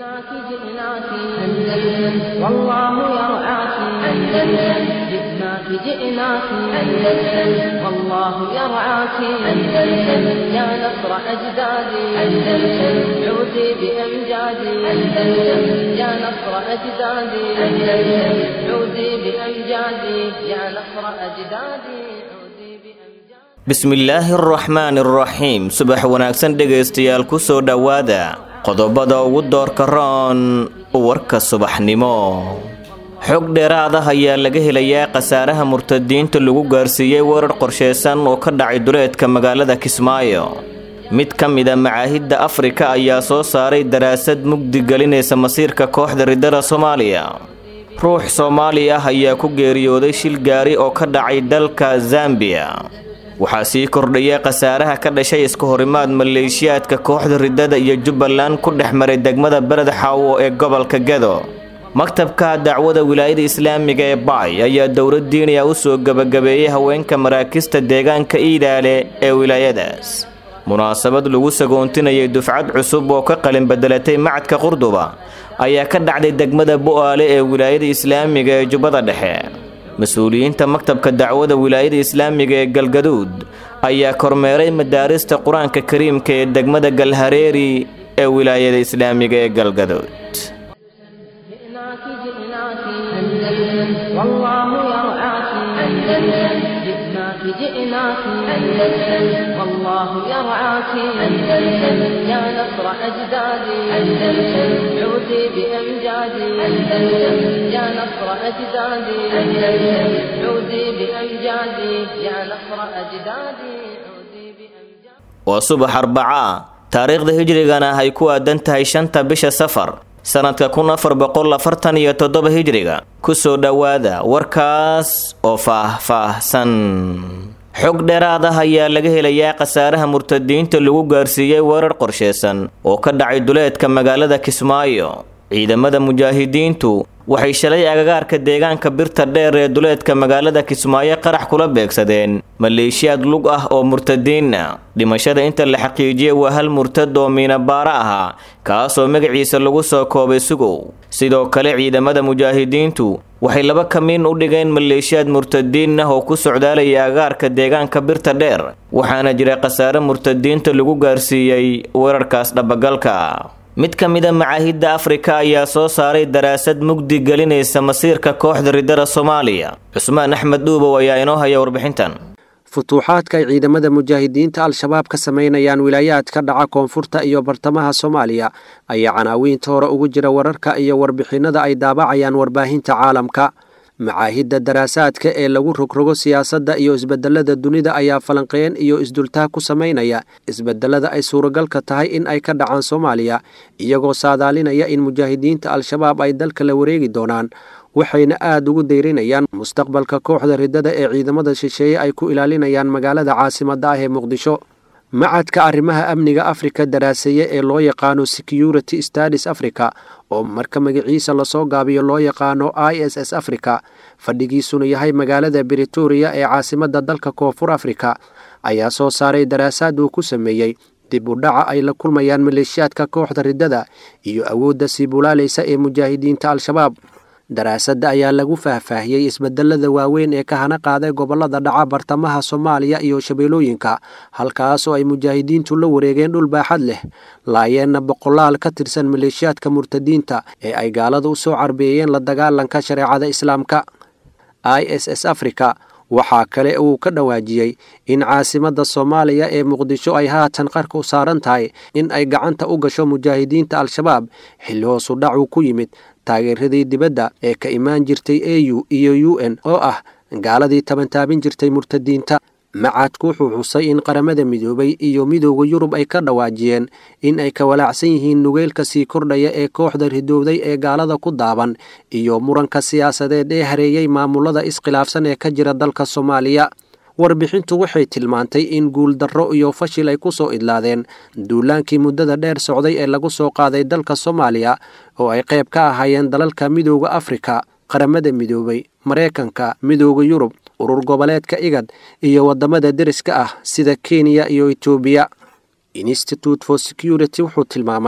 جئناك جئناك أندلس والله يرعاك أندلس جئناك جئناك أندلس والله يرعاك أندلس يا نصر أجدادي أندلس عودي بأمجادي أندلس يا نصر أجدادي أندلس عودي بأمجادي يا نصر أجدادي عودي بأمجادي bismillaahi araxmaani araxiim subax wanaagsan dhegaystayaal ku soo dhowaada qodobada ugu doorka roon warka subaxnimo xog dheeraad ah ayaa laga helayaa khasaaraha murtadiinta lagu gaarsiiyey weerar qorshaysan oo ka dhacay duleedka magaalada kismaayo mid ka mida macaahidda afrika ayaa soo saaray daraasad mugdi gelinaysa masiirka kooxda riddada soomaaliya ruux soomaali ah ayaa ku geeriyooday shil gaari oo ka dhacay dalka zambiya waxaa sii kordhaya khasaaraha ka dhashay iska horimaad maleeshiyaadka kooxda riddada iyo jubbaland ku dhex maray degmada beled xaawo ee gobolka gedo maktabka dacwada wilaayada islaamiga ee baay ayaa dowlad diiniya u soo gebagabeeyey haweenka maraakista deegaanka iidaale ee wilaayadaas munaasabad lagu sagoontinayay dufcad cusub oo ka qalin bedelatay macadka qurduba ayaa ka dhacday degmada bu'aale ee wilaayada islaamiga ee jubbada dhexe mas-uuliyiinta maktabka dacwada wilaayada islaamiga ee galgaduud ayaa kormeeray madaarista qur-aanka kariimka ee degmada galhareeri ee wilaayada islaamiga ee galgaduud جئناك جئناك أندلس والله يرعاك أندلس جئناك جئناك أندلس والله يرعاك أندلس يا نصر أجدادي أندلس عودي بأمجادي أندلس يا نصر أجدادي أندلس عودي بأمجادي يا نصر أجدادي عودي بأمجادي waa subax arbaca taariikhda hijrigana ay ku aadan tahay shanta bisha safar sanadka kun afar boqol afartan iyo toddoba hijriga kusoo dhowaada warkaas oo faah-faahsan xog dheeraad ah ayaa laga helayaa khasaaraha murtadiinta lagu gaarsiiyey weerar qorshaysan oo ka dhacay duleedka magaalada kismaayo ciidamada mujaahidiintu waxay shalay agagaarka deegaanka birta dheer ee duleedka magaalada kismaayo qarax kula beegsadeen maleeshiyaad lug ah oo murtadiina dhimashada inta la xaqiijiyey waa hal murtad oo miinabaaro ahaa kaasoo magaciisa lagu soo koobay sugow sidoo kale ciidamada mujaahidiintu waxay laba kamiin u dhigeen maleeshiyaad murtadiin ah oo ku socdaalaya agagaarka deegaanka birta dheer waxaana jira khasaare murtadiinta lagu gaarsiiyey weerarkaas dhabagalka mid ka mida macaahidda afrika ayaa soo saaray daraasad mugdi gelinaysa masiirka kooxda riddada soomaaliya cusmaan axmed dhuubow ayaa inoo haya warbixintan futuuxaadka ay ciidamada mujaahidiinta al-shabaab ka samaynayaan wilaayaadka dhaca koonfurta iyo bartamaha soomaaliya ayaa canaawiinta hore ugu jira wararka iyo warbixinnada ay daabacayaan warbaahinta caalamka macaahidda daraasaadka ee lagu rogrogo siyaasadda iyo isbedelada dunida ayaa falanqeen iyo isdultaag ku samaynaya isbedelada ay suuragalka tahay in ay ka dhacaan soomaaliya iyagoo saadaalinaya in mujaahidiinta al-shabaab ay dalka la wareegi doonaan waxayna aada ugu deyrinayaan mustaqbalka kooxda riddada ee ciidamada shisheeye ay ku ilaalinayaan magaalada caasimadda ah ee muqdisho macadka arrimaha amniga afrika daraaseeye ee loo yaqaano security stadis africa oo marka magaciisa lasoo gaabiyo loo yaqaano i s s africa fadhigiisuna yahay magaalada britoria ee caasimadda dalka koonfur africa ayaa soo saaray daraasaad uu ku sameeyey dib u dhaca ay la kulmayaan maleeshiyaadka kooxda riddada iyo awoodda sii bulaalaysa ee mujaahidiinta al-shabaab daraasadda ayaa lagu faahfaahiyey isbedelada waaweyn ee ka hana qaaday gobolada dhaca bartamaha soomaaliya iyo shabeelooyinka halkaasoo ay mujaahidiintu la wareegeen dhul baaxad leh laayeenna boqolaal ka tirsan maleeshiyaadka murtadiinta ee ay gaalada u soo carbeeyeen la dagaalanka shareecada islaamka i s s africa waxaa kale uu ka dhawaajiyey in caasimadda soomaaliya ee muqdisho ay haatan qarka u saaran tahay in ay gacanta u gasho mujaahidiinta al-shabaab xilli hoosu dhacu ku yimid taageeradii dibadda ee ka imaan jirtay a u iyo u n oo ah gaaladii tabantaabin jirtay murtadiinta macadku wuxuu xusay in qaramada midoobay iyo midooda yurub ay ka dhawaajiyeen in ay ka walaacsan yihiin nugeylka sii kordhaya ee kooxda ridowday ee gaalada ku daaban iyo muranka siyaasadeed ee hareeyey maamulada iskhilaafsan ee ka jira dalka soomaaliya warbixintu waxay tilmaantay in guuldarro iyo fashil ay ku soo idlaadeen duulaankii muddada dheer socday ee lagu soo qaaday dalka soomaaliya oo ay qayb ka ahaayeen dalalka midooda afrika qaramada midoobay maraykanka midooda yurub urur goboleedka igad iyo waddamada deriska ah sida kenya iyo etoobiya institute for security wuxuu tilmaamay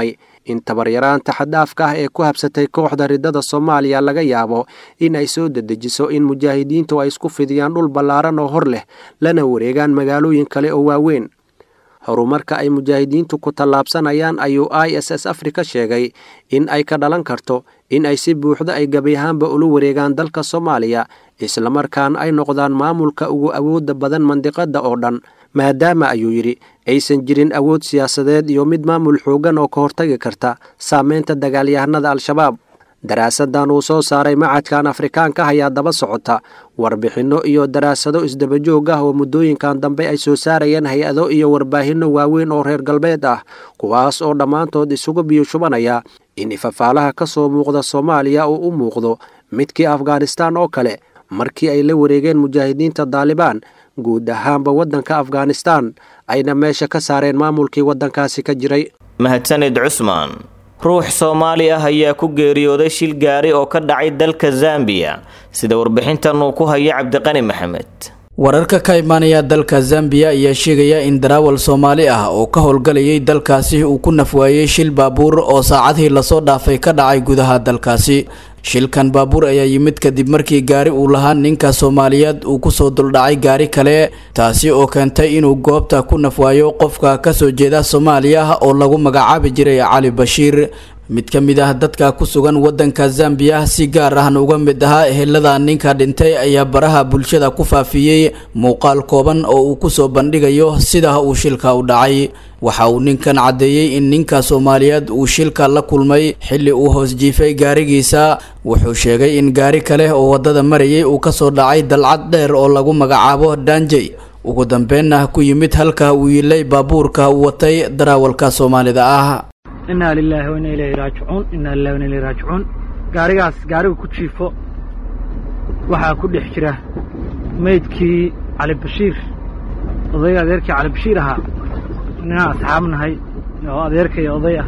in tabaryaraanta xaddaafka ah ee ku habsatay kooxda riddada soomaaliya laga yaabo in ay soo dedejiso in mujaahidiintu ay isku fidiyaan dhul ballaaran oo hor leh lana wareegaan magaalooyin kale oo waaweyn horumarka ay mujaahidiintu ku tallaabsanayaan ayuu i s s africa sheegay in ay ka dhalan karto in ay si buuxda ay gebi ahaanba ula wareegaan dalka soomaaliya islamarkaana ay noqdaan maamulka ugu awoodda badan mandiqadda oo dhan maadaama ayuu yidhi aysan jirin awood siyaasadeed iyo mid maamul xooggan oo ka hortagi karta saameynta dagaalyahanada al-shabaab daraasadan uu soo saaray macadkan afrikaanka ayaa daba socota warbixinno iyo daraasado isdabajoog ah oo muddooyinkan dambe ay soo saarayeen hay-ado iyo warbaahinno waaweyn oo reer galbeed ah kuwaas oo dhammaantood isugu biyo shubanaya in ifafaalaha ka soo muuqda soomaaliya uu u muuqdo midkii afghanistaan oo kale markii ay la wareegeen mujaahidiinta daalibaan guud ahaanba waddanka afghanistaan ayna meesha ka saareen maamulkii waddankaasi ka jiray mahadsanid cusmaan ruux soomaali ah ayaa ku geeriyooday shil gaari oo ka dhacay dalka zambiya sida warbixintan uu ku hayo cabdiqani maxamed wararka ka imaanaya dalka zambiya ayaa sheegaya in daraawal soomaali ah oo ka howlgalayay dalkaasi uu ku nafwaayey shil baabuur oo saacadihii lasoo dhaafay ka dhacay gudaha dalkaasi shilkan baabuur ayaa yimid kadib markii gaari uu lahaa ninka soomaaliyeed uu kusoo duldhacay gaari kale taasi oo keentay inuu goobta ku nafwaayo qofka kasoo jeeda soomaaliya oo lagu magacaabi jiray cali bashiir mid ka mid ah dadka ku sugan wadanka zambiya si gaar ahna uga mid ahaa ehelada ninka dhintay ayaa baraha bulshada ku faafiyey muuqaal kooban oo uu kusoo bandhigayo sida uu shilka u dhacay waxa uu ninkan caddeeyey in ninka soomaaliyeed uu shilka la kulmay xilli uu hoos jiifay gaarigiisa wuxuu sheegay in gaari kale oo waddada marayay uu kasoo dhacay dalcad dheer oo lagu magacaabo daanjey ugu dambeenna ku yimid halka uu yilay baabuurka uu watay daraawalka soomaalida ah inaa lilaahi waina ilayhi raajicuun inaa lilahi waina ilayhi raajicuun gaarigaas gaariga ku jiifo waxaa ku dhex jira meydkii cali bashiir odayga adeerkii cali bashiir ahaa ninaan asxaab nahay oo adeerka iyo oday ah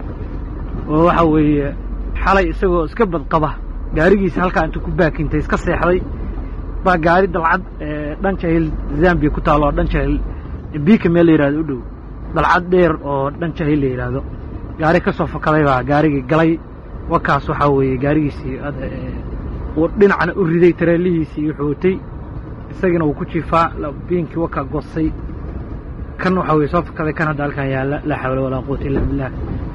oo waxa weeye xalay isagoo iska badqaba gaarigiisa halkaa intuu ku baakintay iska seexday baa gaari dalcad dhan jahil zambiya ku taalo oo dhan jahil biika meel la yihahdo u dhow dalcad dheer oo dhan jahil la yidhaahdo gaari ka soo fakaday baa gaarigii galay wakaas waxaa weeye gaarigiisii uu dhinacna u riday tareelihiisii wuxuu watay isagiina wuu ku jiifaa biinkii wakaa goosay kan waxaa weye soo fakaday kan hadda halkan yaalla laa xawla walaa quwata illa billah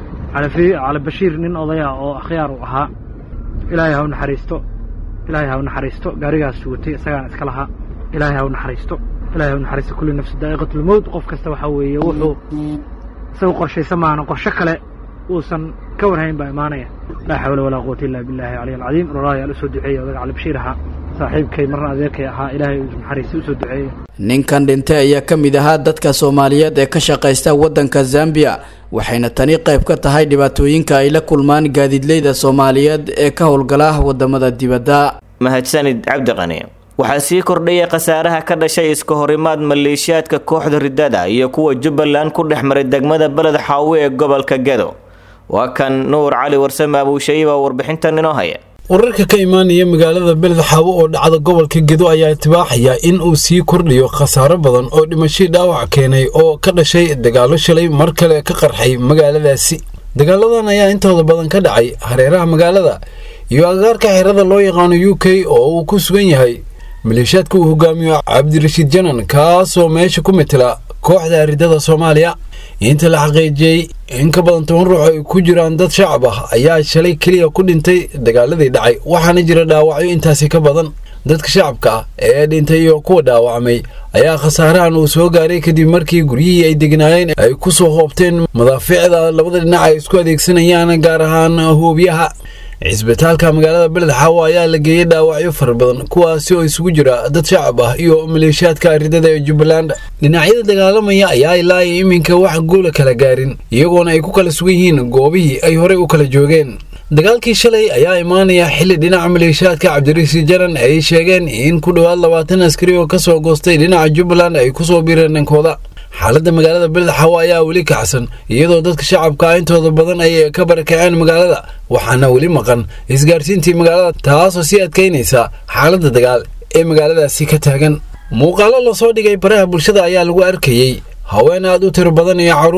cali bashiir nin odaya oo akhyaar uu ahaa ilaahay ha u naxariisto ilaahay ha u naxariisto gaarigaas watay isagaana iska lahaa ilaahay ha u naxariisto ilahay ha u naxariisto kulli nafsi daa'iqatulmowt qof kasta waxaa weeye wuxuu isagu qorshaysa maana qorsho kale uusan ka warhayn baa imaanaya laa xawla walaa quwata illa billahi caliy alcadiim roraayaa la soo duceeya odaga cali bashiir ahaa saaxiibkay marna adeerkay ahaa ilaahay naxariista u soo duceeya ninkan dhintay ayaa ka mid ahaa dadka soomaaliyeed ee ka shaqaysta waddanka zambiya waxayna tani qayb ka tahay dhibaatooyinka ay la kulmaan gaadiidleyda soomaaliyeed ee ka howlgala wadamada dibadda mahadsanid cabdiqani waxaa sii kordhaya khasaaraha ka dhashay iska horimaad maleeshiyaadka kooxda riddada iyo kuwa jubbaland ku dhex maray degmada beled xaawe ee gobolka gedo waa kan nuur cali warsame abuushayiba warbixintan inoo haya wararka ka imaanaya magaalada beled xaawo oo dhacda gobolka gedo ayaa itibaaxaya in uu sii kordhiyo khasaaro badan oo dhimashii dhaawac keenay oo ka dhashay dagaallo shalay mar kale ka qarxay magaaladaasi dagaaladan ayaa intooda badan ka dhacay hareeraha magaalada iyo agaarka xerada loo yaqaano u k oo uu ku sugan yahay maleeshiyaadka uu hogaamiyo cabdirashiid janan kaasoo meesha ku metela kooxda ridada soomaaliya inta la xaqiijiyey in ka badan toban ruux ay ku jiraan dad shacab ah ayaa shalay keliya ku dhintay dagaaladii dhacay waxaana jira dhaawacyo intaasi ka badan dadka shacabka ah ee dhintay iyo kuwa dhaawacmay ayaa khasaarahan uu soo gaaray kadib markii guryihii ay degnaayeen ay ku soo hoobteen madaafiicda labada dhinac ay isku adeegsanayaan gaar ahaan hoobiyaha cisbitaalka magaalada beled xaawo ayaa la geeyey dhaawacyo fara badan kuwaasi oo isugu jira dad shacab ah iyo maleeshiyaadka ridada ee jubbaland dhinacyada dagaalamaya ayaa ilaa iyo iminka wax guula kala gaarin iyagoona ay ku kala sugan yihiin goobihii ay horey u kala joogeen dagaalkii shalay ayaa imaanaya xilli dhinaca maleeshiyaadka cabdirasiid jaran ay sheegeen in ku dhowaad labaatan askari oo ka soo goostay dhinaca jubbaland ay kusoo biireen dhankooda xaaladda magaalada beled xaawo ayaa weli kacsan iyadoo dadka shacabka intooda badan ay ka barakaceen magaalada waxaana weli maqan isgaarsiintii magaalada taasoo sii adkaynaysa xaaladda dagaal ee magaaladaasi ka taagan muuqaalo lasoo dhigay baraha bulshada ayaa lagu arkayey haween aad u tiro badan iyo caruur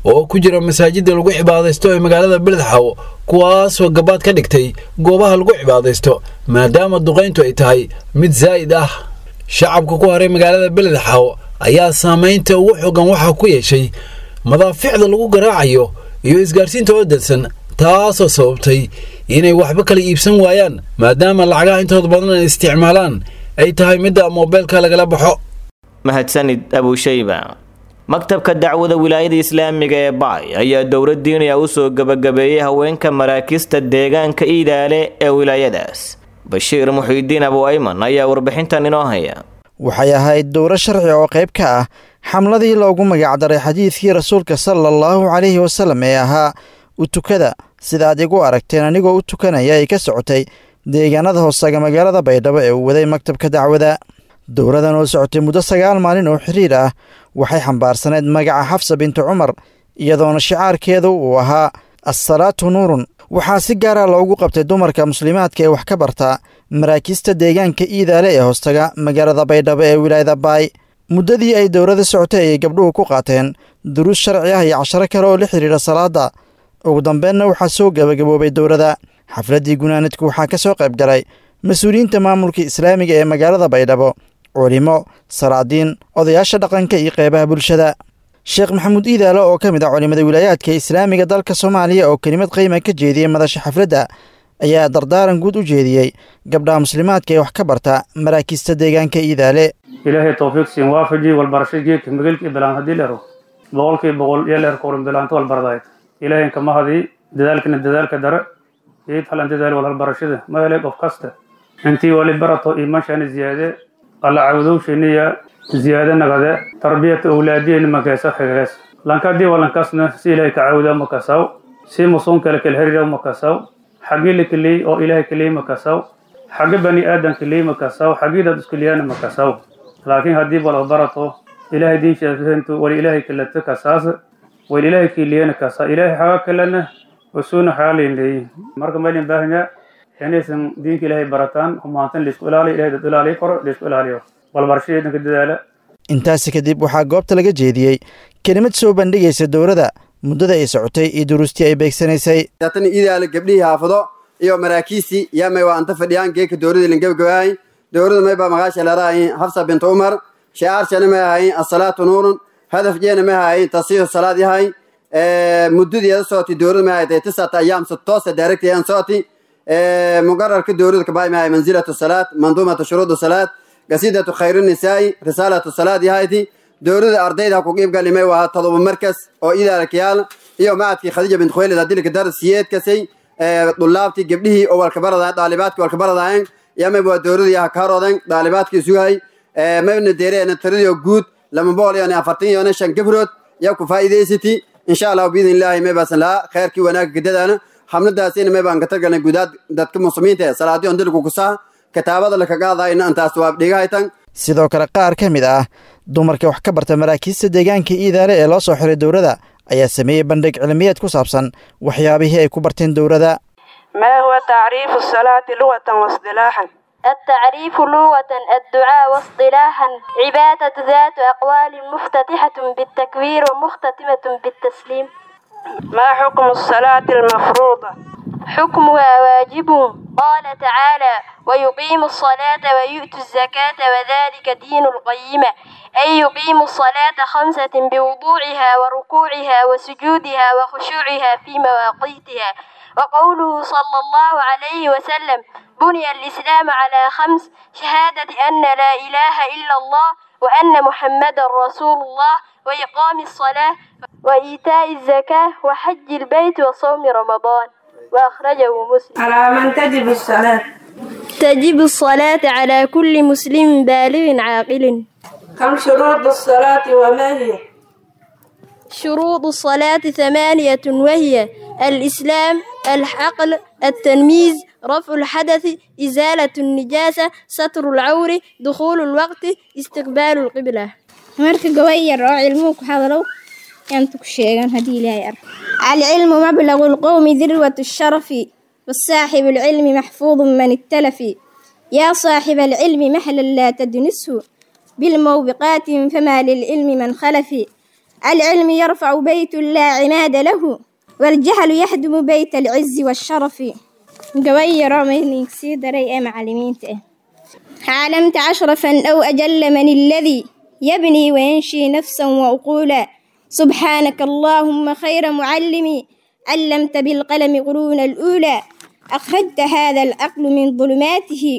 oo ku jira masaajidda lagu cibaadaysto ee magaalada beledxaw kuwaasoo gabaad ka dhigtay goobaha lagu cibaadaysto maadaama duqayntu ay tahay mid zaa'id ah shacabka ku haray magaalada beledxaw ayaa saamaynta ugu xogan waxaa ku yeeshay madaaficda lagu garaacayo iyo isgaarsiinta oo dadsan taasoo sababtay inay waxba kala iibsan waayaan maadaama lacagaha intooda badan ay isticmaalaan ay tahay midda moobeelka lagala baxo mahadsanid abushayba maktabka dacwada wilaayada islaamiga ee baay ayaa dowlad diiniya usoo gebagabeeyey haweenka maraakiista deegaanka iidaale ee wilaayadaas bashiir muxiidiin abu ayman ayaa warbixintan inoo haya waxay ahayd dowro sharci oo qayb ka ah xamladii loogu magacdaray xadiidkii rasuulka sala allahu calayhi wasallam ee ahaa u tukada sidaad igu aragteen anigoo u tukanaya ay ka socotay deegaanada hoosaga magaalada baydhabo ee uu waday maktabka dacwada dowradan oo socotay muddo sagaal maalin oo xiriir ah waxay xambaarsaneyd magaca xafsa bintu cumar iyadoona shicaarkeedu uu ahaa assalaatu nuurun waxaa si gaara loogu qabtay dumarka muslimaadka ee wax ka barta maraakiista deegaanka iidaale ee hoostaga magaalada baydhabo ee wilaayada baay muddadii ay dowrada socotay ayay gabdhuhu ku qaateen duruus sharci ah iyo casharo kale oo la xidhiidha salaada ugu dambeenna waxaa soo gebagaboobay dowrada xafladdii gunaanadku waxaa ka soo qayb galay mas-uuliyiinta maamulka islaamiga ee magaalada baydhabo culimo salaadiin odayaasha dhaqanka iyo qeybaha bulshada sheekh maxamuud iidaale oo ka mid ah culimada wilaayaadka islaamiga dalka soomaaliya oo kelimad qiima ka jeediyey madasha xafladda ayaa dardaaran guud u jeediyey gabdhaha muslimaadka ee wax ka barta maraakiista deegaanka iidaale ilaahay towfiiq siin waafaji walbarasho geedka magelkii bilaan haddii leero boqolkii boqol iyo leer kowrin bilaanta walbardayd ilaahay kama hadii dadaalkana dadaalka dare iid halan dadaal wal halbarashada ma helay qof kasta intii wali barato iimaanshani ziyaade alla cawdowshiniya ziyaade nagade tarbiyata awlaadiyeni makeesa hegees lankadii walankasna si ilaahay ka cawda makasaw si musuun kale kala herida makasaw xagii la keliyey oo ilaahay keliyey makasaw xagi bani aadan keliyey makasaw xagii dad iskeliyaana makasaw laakiin haddii wala barato ilaahay diinshaatu wali ilaahay kalata kasaas wali ilaahay keliyana kasa ilaahay xaga kalena wasuuna xaga leynleeyi marka maylin baahanya inaysan diinka ilaahay barataan humaantan laisku ilaaliyo ilahay dad ilaaliyo koro laisku ilaaliyo walbarashada dhanka dadaala intaasi kadib waxaa goobta laga jeediyey kelimad soo bandhigaysa dowladda muddada ay socotay iyo duruustii ay beegsanaysay tan idaala gabdhihii haafado iyo maraakiistii yaa may waa anta fadhiyaan geeka dowladii lan gabagabaay dowladda may baa magaasha leedahayn hafsa bintu umar shicaarshana may ahayn asalaatu nuurun hadaf jeena may ahayn tasiihu salaad yahay muddadeeda socotay dowladda may ahayd tisata ayaam toosa daaragtayaan socotay muqararka dowladda kabaay may ahay manzilatu salaad manduumatu shuruudu salaad gasidatu khayru nisaa'i risaalatu salaad yahayti dowladda ardayda ku qiib galimay waa todoba markas oo idaalkayaal iyo macadkii khadiija bint khuwaylid adilka dar siyeedkasay dulaabtii gabdhihii oo walkabaradayen daalibaadkii walkabaradayen yamay waa dowladii ah kaarooden daalibaadkii sugay mayna deereena tiradio guud lama boqol iyo afartan iyo shan gabrood yaa ku faa'iidaysati insha allah biidn illaahi may baasan lahaa khayrkii wanaagga gadadaana xamladaasina may baan ka targalnay gudaad dadka muslimiinta ee salaadii on dilku kusaa kitaabada laka qaadayna intaas waa dhigahaytan sidoo kale qaar ka mid ah dumarka wax ka barta maraakiista deegaanka iidaale ee loo soo xiray dowladda ayaa sameeyey bandhig cilmiyeed ku saabsan waxyaabihii ay ku barteen dowladda ما هو تعريف الصلاة لغة واصطلاحا التعريف لغة الدعاء واصطلاحا عبادة ذات أقوال مفتتحة بالتكبير ومختتمة بالتسليم ما حكم الصلاة المفروضة حكمها واجب قال تعالى ويقيم الصلاة ويؤتي الزكاة وذلك دين القيمة أي يقيم الصلاة خمسة بوضوعها وركوعها وسجودها وخشوعها في مواقيتها وقوله صلى الله عليه وسلم بني الإسلام على خمس شهادة أن لا إله إلا الله وأن محمد رسول الله وإقام الصلاة وإيتاء الزكاة وحج البيت وصوم رمضان وأخرجه مسلم على من تجب الصلاة تجب الصلاة على كل مسلم بالغ عاقل كم شروط الصلاة وما هي شروط الصلاة ثمانية وهي الإسلام العقل التنميز رفع الحدث إزالة النجاسة ستر العور دخول الوقت استقبال القبلة marka gabar yar oo cilmuhu ku hadalow yaantu ku sheegan haddii ilaahay ar alcilmu mablagu lqowmi dirwat sharafi wasaaxibu alcilmi maxfuudu man iktalafi yaa saaxiba alcilmi mahlan laa tadnisu bilmowbiqaatin famaa lilcilmi man khalafi العلم يرفع بيت لا عماد له والجهل يهدم بيت العز والشرف قوي ميلينك سيدري معلمين علمت أشرفا أو أجل من الذي يبني وينشي نفسا وعقولا سبحانك اللهم خير معلم علمت بالقلم قرون الأولى أخرجت هذا العقل من ظلماته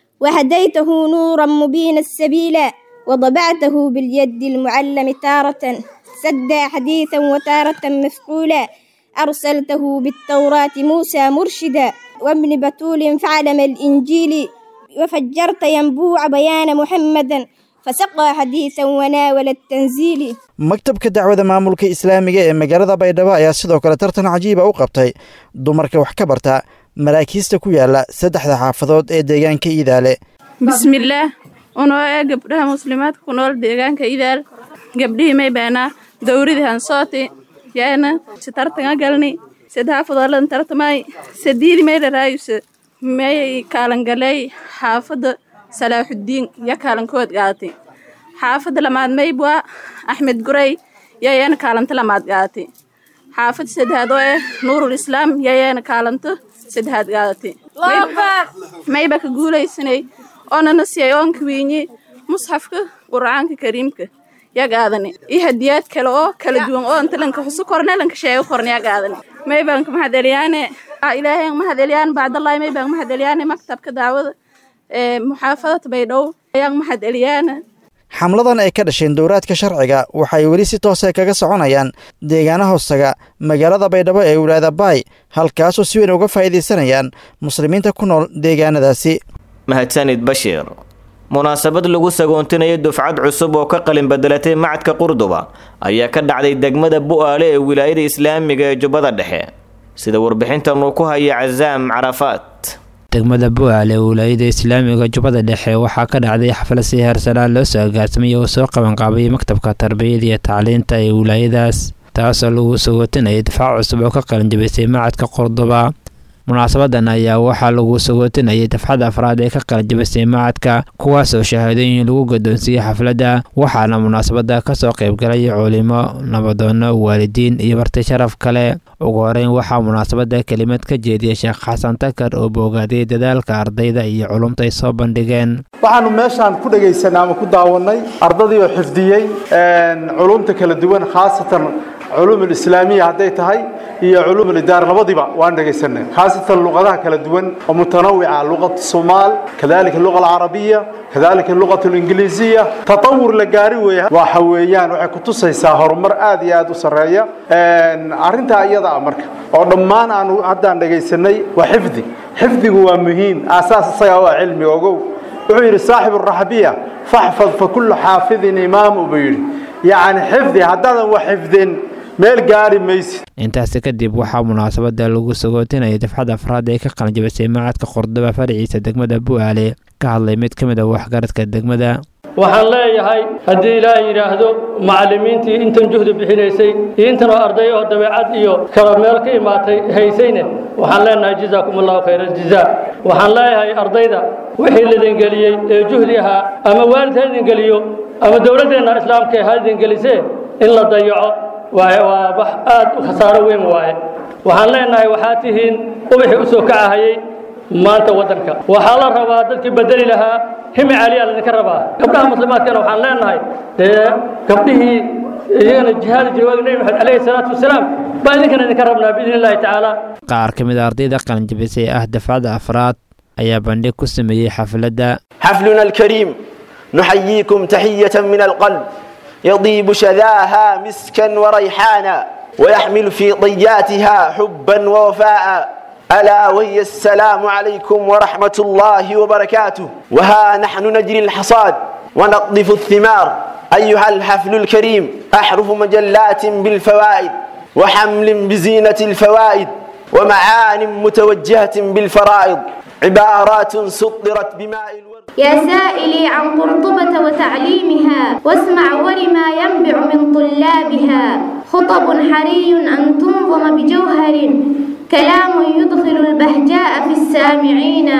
وهديته نورا مبين السبيل وضبعته باليد المعلم تارة سدى حديثا وتارة مفقولا أرسلته بالتوراة موسى مرشدا وابن بتول فعلم الإنجيل وفجرت ينبوع بيان محمدا فسقى حديثا وناول التنزيل maktabka dacwada maamulka islaamiga ee magaalada baydhabo ayaa sidoo kale tartan cajiiba u qabtay dumarka wax ka barta maraakiista ku yaala saddexda xaafadood ee deegaanka iidaale bismillaah unoo ee gabdhaha muslimaadka ku nool deegaanka idaal gabdhihii may baanaa dowridii hansooti yaana si tartanga galni sadhaafadolan tartamay sadiidi may dharaayuse may kaalangaley xaafadda salaaxuddiin ya kaalankood gaatay xaafadda lamaad maybwa axmed gurey yayeena kaalanto lamaad gaatay xaafadda saddexaad oo ah nuurul islaam yayeena kaalanto saddexaad gaatay mayba ka guulaysanay oonana siyay oonka wiinyi musxafka qur'aanka kariimka yagaadani iyo hadiyaad kale oo kala duwan oo intalanka xusu korne lanka sheego korne yagaadani maybanka mahadeliyaane ilaahay mahadeliyaane bacdallahi maybanka mahadeliyaane maktabka daawada ee muxaafadada baydhabo ayaan mahadeliyaane xamladan ay ka dhasheen dowraadka sharciga waxay weli si toose kaga soconayaan deegaana hoostaga magaalada baydhabo ee wilaayada baay halkaasoo si weyn uga faa'iidaysanayaan muslimiinta ku nool deegaanadaasi mahadsanid bashiir munaasabad lagu sagoontinayo dufcad cusub oo ka qalin bedelatay macadka qurduba ayaa ka dhacday degmada bu'aale ee wilaayada islaamiga ee jubbada dhexe sida warbixintan uu ku haya casaam carafaat degmada bu'aale ee wilaayada islaamiga jubbada dhexe waxaa ka dhacday xaflad si heersanaan loo soo agaarsamay oo soo qabanqaabay maktabka tarbiyada iyo tacliinta ee wilaayadaas taasoo lagu sagootinayay difaac cusub oo ka qalinjabisay macadka qurduba munaasabadan ayaa waxaa lagu sagootinayay dafxada afraad ee ka qalinjabisay macadka kuwaasoo shahaadooyin lagu gadoonsiiyey xafladda waxaana munaasabada kasoo qaybgalay culimo nabadoono waalidiin iyo marti sharaf kale ugu horeyn waxaa munaasabada kelimad ka jeediyay sheekh xasan takar oo boogaaday dadaalka ardayda iyo culumta ay soo bandhigeen waxaanu meeshaan ku dhegaysanay ama ku daawannay ardadii oo xifdiyey culumta kala duwan khaasatan culuum alislaamiya hadday tahay iyo culuum alidaara labadiba waan dhegaysanay khaasatan luqadaha kala duwan oo mutanawica luqat somaal kadalika luqa alcarabiya kadalika luqat alingiliisiya tatawur la gaari weeye waxa weeyaan waxay kutusaysaa horumar aad iyo aad u sarreeya arrintaa iyada ah marka oo dhammaan aanu haddaan dhegaysanay waa xifdi xifdigu waa muhiim aasaas isagaa waa cilmi ogow wuxuu yidhi saaxibu raxbiya faxfad fa kullu xaafidin imaamu buu yidhi yacni xifdi haddaadan wax xifdin meel gaari maysid intaasi kadib waxaa munaasabada lagu sagootinayay dafxada afraad ee ka qalinjabisay macadka qurduba faraciisa degmada bu'aale ka hadlay mid ka mid a waxgaradka degmada waxaan leeyahay haddii ilaahay yidhaahdo macallimiintii intan juhdi bixinaysay iyo intan oo arday oo dabeecad iyo kala meel ka imaatay haysayne waxaan leenahay jazaakum allahu khayra aljazaa waxaan leeyahay ardayda wixii lidin geliyey ee juhdi ahaa ama waalid ha idin geliyo ama dowladdeenna islaamka ha idin gelisee in la dayaco waaye waa wax aad u khasaaro weyn waaye waxaan leenahay waxaa tihiin ubaxii u soo kacahayey maanta waddanka waxaa la rabaa dadkii bedeli lahaa himi caliyaa laydinka rabaa gabdhaha muslimaadkana waxaan leenahay dee gabdhihii iyagana jihaadi jiray waagi nebi maxamed calayhi salaatu wasalaam baa idinkana idinka rabnaa biidni illaahi tacaala qaar ka mid a ardayda qalinjabisay ah dafcada afraad ayaa bandhig ku sameeyey xafladda حفلنا الكريم نحييكم تحية من القلب يضيب شذاها مسكا وريحانا ويحمل في طياتها حبا ووفاء ألا وهي السلام عليكم ورحمة الله وبركاته وها نحن نجري الحصاد ونقذف الثمار أيها الحفل الكريم أحرف مجلات بالفوائد وحمل بزينة الفوائد ومعان متوجهة بالفرائض عبارات سطرت بماء الورد يا سائلي عن قرطبة وتعليمها واسمع ولما ينبع من طلابها خطب حري أن تنظم بجوهر كلام يدخل البهجاء في السامعين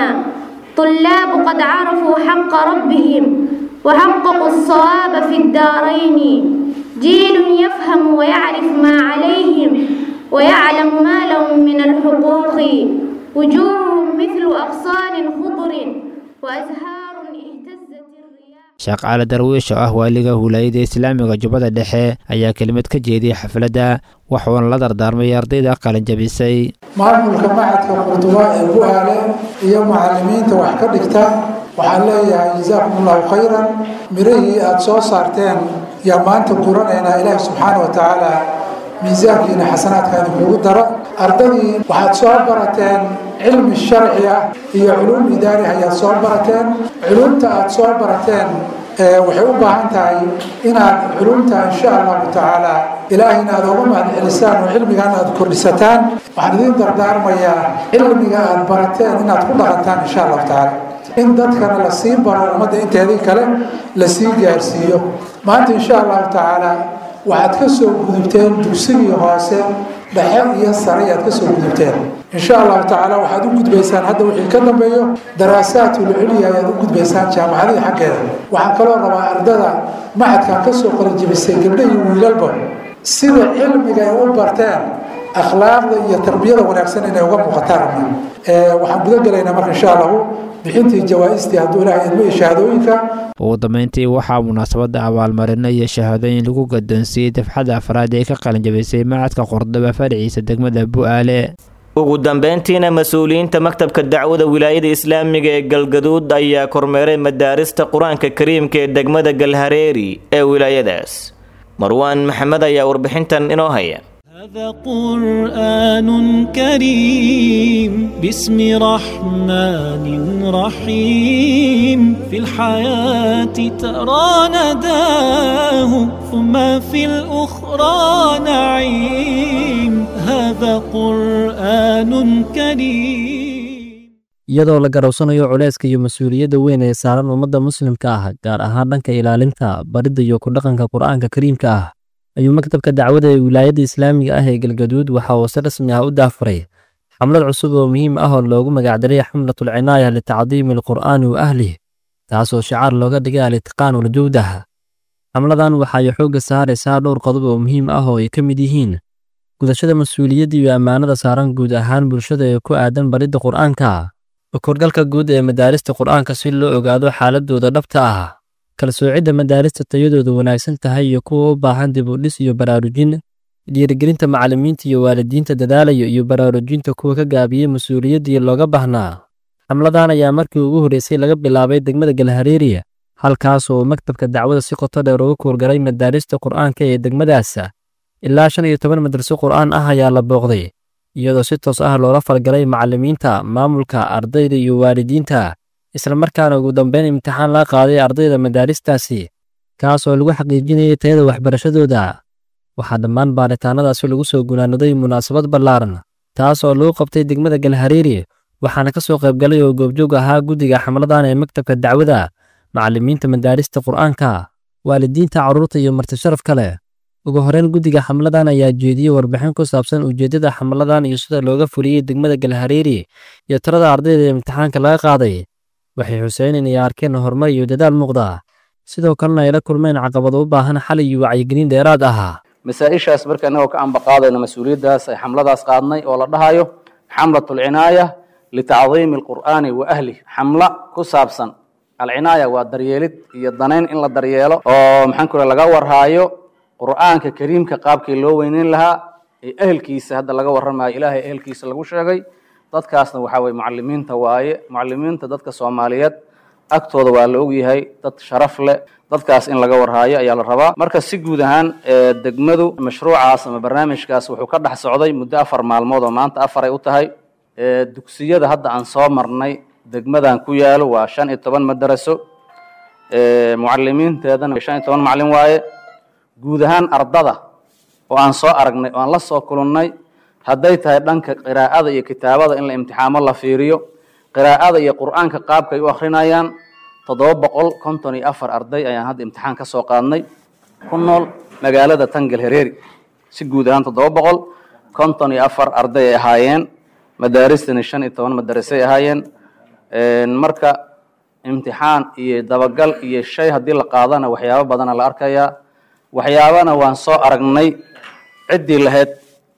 طلاب قد عرفوا حق ربهم وحققوا الصواب في الدارين جيل يفهم ويعرف ما عليهم ويعلم ما لهم من الحقوق وجوههم مثل أغصان خضر وأزهار اهتزت sheekh cali darwiish oo ah waaliga huulaayada islaamiga jubbada dhexe ayaa kelimad ka jeediyey xafladda waxuuna la dardaarmay ardayda qalinjabisay maamulka macadka qurduba ee bu'aale iyo macallimiinta wax ka dhigta waxaan leeyahay jazaakum allahu khayran mirihii aada soo saarteen yaa maanta guranaynaa ilaahi subxaana wa tacaala miisaankiina xasanaadka idinkugu daro ardadii waxaad soo barateen cilmi sharci ah iyo culuum idaari ayaad soo barateen culumta aad soo barateen waxay u baahan tahay inaad culumta insha allahu tacaala ilaahayna aad uga mahadcelisaan oo cilmigan aad kordhisataan waxaan idiin dardaarmayaa cilmiga aad barateen inaad ku dhaqantaan insha allahu tacaala in dadkana la sii baro ummadda inteedii kale la sii gaarsiiyo maanta insha allahu tacaala waxaad ka soo gudubteen dugsigii hoose dhexe iyo sare ayaad ka soo gudubteen insha allahu tacaala waxaad u gudbaysaan hadda wixii ka dambeeyo daraasaadul culya ayaad u gudbaysaan jaamacadihii xaggeeda waxaan kaloo rabaa ardada macadkan ka soo qalinjibisay gabdho iyo wiilalba sida cilmiga ay u barteen akhlaaqda iyo tarbiyada wanaagsan inay uga muuqataan waxaan guda gelaynaa marka insha allahu bixintii jawaa-istii hadduu ilaahay idmo iyo shahaadooyinka ugu dambeyntii waxaa munaasabadda abaalmarino iyo shahaadooyin lagu gadoonsiiyey dafxadda afraad ee ka qalinjabisay macadka qordaba fadhiciisa degmada bu'aale ugu dambeyntiina mas-uuliyiinta maktabka dacwada wilaayada islaamiga ee galgaduud ayaa kormeeray madaarista qur-aanka kariimka ee degmada galhareeri ee wilaayadaas marwaan maxamed ayaa warbixintan inoo haya هذا قرآن كريم باسم رحمن رحيم في الحياة ترى نداه ثم في الأخرى نعيم هذا قرآن كريم iyadoo la garowsanayo culayska iyo mas-uuliyadda weyn ee saaran ummadda muslimka ah gaar ahaan dhanka ilaalinta baridda iyo ku dhaqanka qur'aanka kariimka ah ayuu maktabka dacwada ee wilaayadda islaamiga ah ee galgaduud waxa uu si rasmi ah u daafuray xamlad cusub oo muhiim ah oo loogu magacdaray xamlatul cinaaya litacdiimi alqur'aani wa ahlih taasoo shicaar looga dhigay alitiqaan waljawdah xamladan waxay xoogga saaraysaa dhowr qodob oo muhiim ah oo ay ka mid yihiin gudashada mas-uuliyadda iyo ammaanada saaran guud ahaan bulshada ee ku aadan baridda qur'aanka korgalka guud ee madaarista qur'aanka si loo ogaado xaaladooda dhabta ah kala soocidda madaarista tayadoodu wanaagsan tahay iyo kuwa u baahan dib u dhis iyo baraarujin dhiirigelinta macallimiinta iyo waalidiinta dadaalaya iyo baraarujinta kuwa ka gaabiyey mas-uuliyaddii looga baahnaa xamladan ayaa markii ugu horreysay laga bilaabay degmada galhareeriya halkaas oo maktabka dacwada si qoto dheer uga kuurgaray madaarista qur'aanka ee degmadaas ilaa shan iyo toban madraso qur'aan ah ayaa la booqday iyadoo si toos ah loola falgalay macallimiinta maamulka ardayda iyo waalidiinta islamarkaana ugu dambeyn imtixaan laga qaaday ardayda madaaristaasi kaas oo lagu xaqiijinayay tayada waxbarashadooda waxaa dhammaan baaritaanadaasi lagu soo gunaanaday munaasabad ballaaran taas oo lagu qabtay degmada galhareeri waxaana ka soo qaybgalay oo goobjoog ahaa guddiga xamladan ee maktabka dacwada macallimiinta madaarista qur'aanka waalidiinta carruurta iyo martisharaf kale ugu horeyn guddiga xamladan ayaa jeediyey warbixin ku saabsan ujeeddada xamladan iyo sida looga fuliyey degmada galhareeri iyo tirada ardayda ee imtixaanka laga qaaday waxay xuseen inay arkeen horumar iyo dadaal muuqda sidoo kalena ay la kulmeen caqabado u baahan xal iyo wacyigelin dheeraad ah masaa-ishaas marka innagoo ka ambaqaadayna mas-uuliyaddaas ay xamladaas qaadnay oo la dhahayo xamlatu alcinaaya litacdiimi alqur'aani wa ahlih xamlo ku saabsan alcinaaya waa daryeelid iyo danayn in la daryeelo oo maxaan ku laga warhaayo qur'aanka kariimka qaabkii loo weyneyn lahaa ee ehelkiisa hadda laga warramayo ilaahay ehelkiisa lagu sheegay dadkaasna waxaa weye mucalimiinta waaye mucalimiinta dadka soomaaliyeed agtooda waa la ogyahay dad sharaf leh dadkaas in laga warhaayo ayaa la rabaa marka si guud ahaan degmadu mashruucaas ama barnaamijkaas wuxuu ka dhex socday muddo afar maalmood oo maanta afar ay u tahay dugsiyada hadda aan soo marnay degmadan ku yaalo waa shan iyo toban madaraso mucalimiinteedana shan iyo toban macalin waaye guud ahaan ardada oo aan soo aragnay oo aan la soo kulannay hadday tahay dhanka qiraa'ada iyo kitaabada in la imtixaamo la fiiriyo qiraa'ada iyo qur'aanka qaabka ay u akrinayaan toddoba boqol konton iyo afar arday ayaan hadda imtixaan ka soo qaadnay ku nool magaalada tangal hereeri si guud ahaan toddoba boqol konton iyo afar arday ay ahaayeen madaaristani shan iyo toban madarasay ahaayeen marka imtixaan iyo dabagal iyo shay haddii la qaadana waxyaabo badana la arkayaa waxyaabana waan soo aragnay ciddii lahayd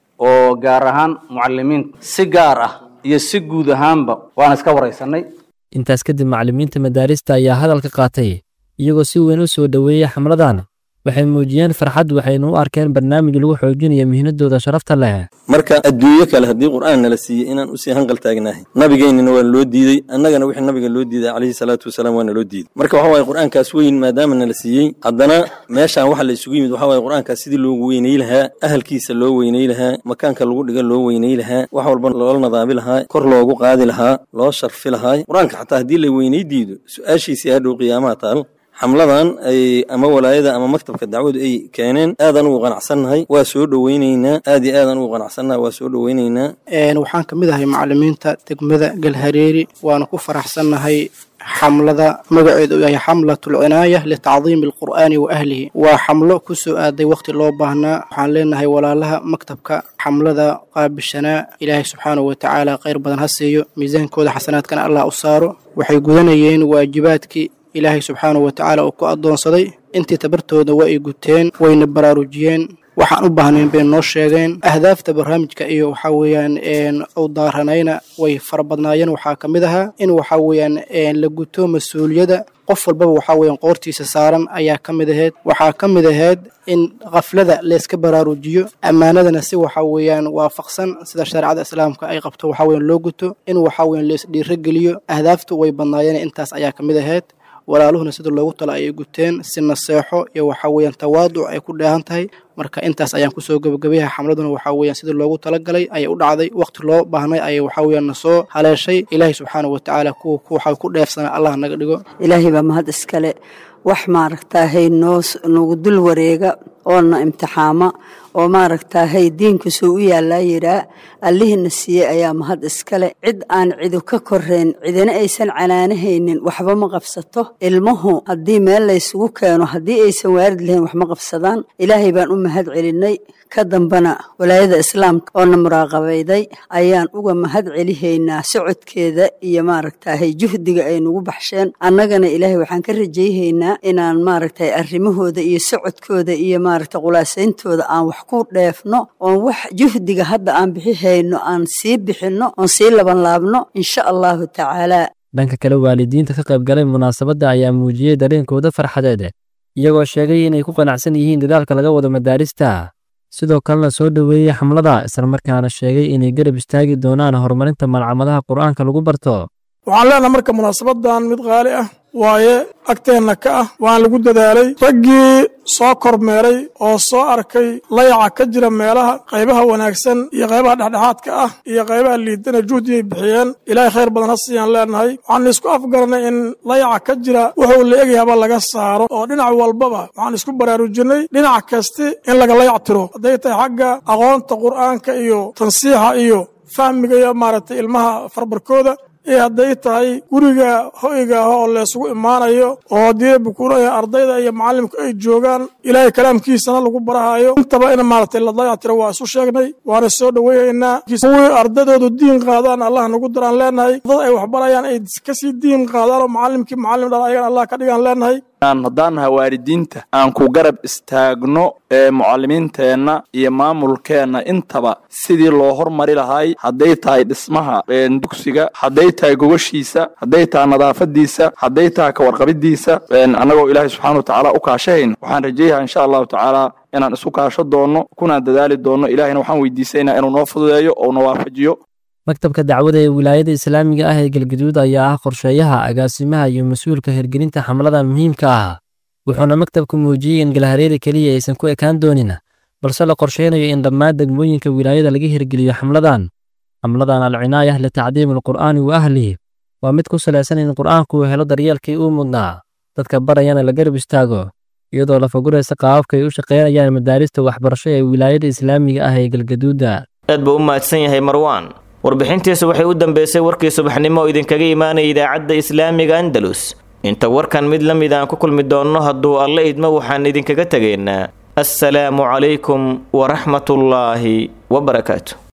oo gaar ahaan mucalimiinta si gaar ah iyo si guud ahaanba waan iska waraysanay intaas kadib macallimiinta madaarista ayaa hadalka qaatay iyagoo si weyn u soo dhoweeyey xamladan waxay muujiyeen farxad waxayna u arkeen barnaamij lagu xoojinayo mihnadooda sharafta leh marka adduunyo kale haddii qur'aan nala siiyey inaan usii hanqal taagnahay nabigeennina waa loo diidey annagana wixii nabiga loo diiday calayhi salaatu wasalaam waa naloo diiday marka waxa waaye qur'aankaas weyn maadaama nala siiyey haddana meeshaan waxa la isugu yimid waxa waaye qur'aankaas sidii loogu weynay lahaa ahalkiisa loo weynay lahaa makaanka lagu dhiga loo weynay lahaa wax walba loola nadaabi lahaa kor loogu qaadi lahaa loo sharfi lahaa qur'aanka xataa haddii la weynay diido su-aashiisii hadhow qiyaamaha taal xamladan ay ama walaayada ama maktabka dacwadu ay keeneen aadaan ugu qanacsannahay waa soo dhoweyneynaa aad iyo aadaan ugu qanacsannahay waa soo dhoweyneynaa waxaan ka mid ahay macallimiinta degmada galhareeri waana ku faraxsannahay xamlada magaceedu yahay xamlatul cinaaya litacdiimi alqur'aani wa ahlihi waa xamlo ku soo aaday wakhti loo baahnaa waxaan leenahay walaalaha maktabka xamlada qaabishanaa ilaahay subxaanahu watacaala khayr badan ha siiyo miisaankooda xasanaadkana allah u saaro waxay gudanayeen waajibaadkii ilaahay subxaanahu watacaala uu ku addoonsaday intii tabartooda waa ay guteen wayna baraarujiyeen waxaan u baahnayn bay noo sheegeen ahdaafta barnaamijka iyo waxaa weeyaan u daaranayna way fara badnaayeen waxaa ka mid ahaa in waxaa weeyaan la guto mas-uuliyadda qof walbaba waxaa weeyaan qoortiisa saaran ayaa ka mid ahayd waxaa ka mid ahayd in khaflada layska baraarujiyo ammaanadana si waxaa weeyaan waafaqsan sida shareecada islaamka ay qabto waxaa weeyaan loo guto in waxaa weeyaan lays dhiirogeliyo ahdaaftu way badnaayeen intaas ayaa ka mid ahayd walaaluhuna sida loogu tala ayay guteen si naseexo iyo waxaa weeyaan tawaaduc ay ku dheehan tahay marka intaas ayaan kusoo gebagabayaha xamladuna waxaa weeyaan sida loogu talagalay ayay u dhacday waqti loo baahnay ayay waxaa weeyaan na soo haleeshay ilaahay subxaanahu watacaala kuwa waxaa ku dheefsana allah naga dhigo ilaahay baa mahad iskale wax maaragtaahay noo nagu dul wareega oona imtixaama oo maaragtaahay diinkusuu u yaallaa yiraa allihina siiyey ayaa mahad iskale cid aan cidu ka korayn cidina aysan canaanahaynin waxba ma qabsato ilmuhu haddii meel laysugu keeno haddii aysan waarid lahayn wax ma qabsadaan ilaahay baan u mahad celinay ka dambana walaayada islaamka oona muraaqabayday ayaan uga mahad celihaynaa socodkeeda iyo maaragtaahay juhdiga ay nagu baxsheen annagana ilaahay waxaan ka rajayhaynaa inaan maaragtay arrimahooda iyo socodkooda iyo maaragta qulaasayntooda aan wax ku dheefno oon wax juhdiga hadda aan bixihayno aan sii bixinno oon sii labanlaabno insha allahu tacaalaa dhanka kale waalidiinta ka qayb galay munaasabadda ayaa muujiyey dareenkooda farxadeed iyagoo sheegay inay ku qanacsan yihiin dadaalka laga wado madaarista sidoo kalena soo dhoweeyey xamlada islamarkaana sheegay inay garab istaagi doonaan horumarinta malcamadaha qur'aanka lagu barto waxaan leenahay marka munaasabadan mid qaali ah waaye agteenna ka ah waan lagu dadaalay raggii soo kormeeray oo soo arkay layaca ka jira meelaha qaybaha wanaagsan iyo qaybaha dhexdhexaadka ah iyo qaybaha liidana juhdiyay bixiyeen ilaahay khayr badan ha siiyaan leenahay waxaan isku afgaranay in layaca ka jira wuxuu la egayaba laga saaro oo dhinac walbaba waxaan isku baraarujinay dhinac kasti in laga layac tiro hadday tahay xagga aqoonta qur'aanka iyo tansiixa iyo fahmiga iyo maaragtay ilmaha farbarkooda iyo hadday tahay guriga hoyga ah oo laysugu imaanayo oo haddii bukuuraya ardayda iyo macallimka ay joogaan ilaahay kalaamkiisana lagu barahayo intaba in maaragtay la dayactiro waa isu sheegnay waana soo dhoweynaynaa kuwii ardaydoodu diin qaadaan allah nagu daraan leenahay dad ay waxbarayaan ay kasii diin qaadaan oo macallimkii macallim dhala ayagana allah ka dhigaan leenahay haddaan nahay waalidiinta aan ku garab istaagno ee mucallimiinteenna iyo maamulkeenna intaba sidii loo hormari lahay hadday tahay dhismaha dugsiga hadday tahay gogashiisa hadday tahay nadaafadiisa hadday tahay kawarqabidiisa annagoo ilaahay subxaana wa tacaala u kaashahayn waxaan rajeeyaha insha allahu tacaala inaan isu kaasho doonno kunaan dadaali doonno ilahayna waxaan weydiisaynaa inuu noo fududeeyo oo na waafajiyo maktabka dacwada ee wilaayada islaamiga ah ee galgaduud ayaa ah qorsheeyaha agaasimaha iyo mas-uulka hirgelinta xamladan muhiimka ah wuxuuna maktabku muujiyey in galhareeri keliya aysan ku ekaan doonin balse la qorsheynayo in dhammaan degmooyinka wilaayada laga hirgeliyo xamladan xamladan alcinaayah litacdiimi alqur'aani wa ahlihi waa mid ku salaysan in qur'aanku uu helo daryeelkii uu mudnaa dadka barayana la garab istaago iyadoo la faguraysa qaababka ay u shaqaynayaan madaarista waxbarasho ee wilaayada islaamiga ah ee galgaduuda aad buu u mahadsan yahay marwaan warbixintiisu waxay u dambeysay warkii subaxnimo oo idinkaga imaanaya idaacadda islaamiga andalus inta warkan mid la mid aan ku kulmi doonno hadduu alla idmo waxaan idinkaga tegaynaa assalaamu calaykum waraxmatullaahi wabarakaatu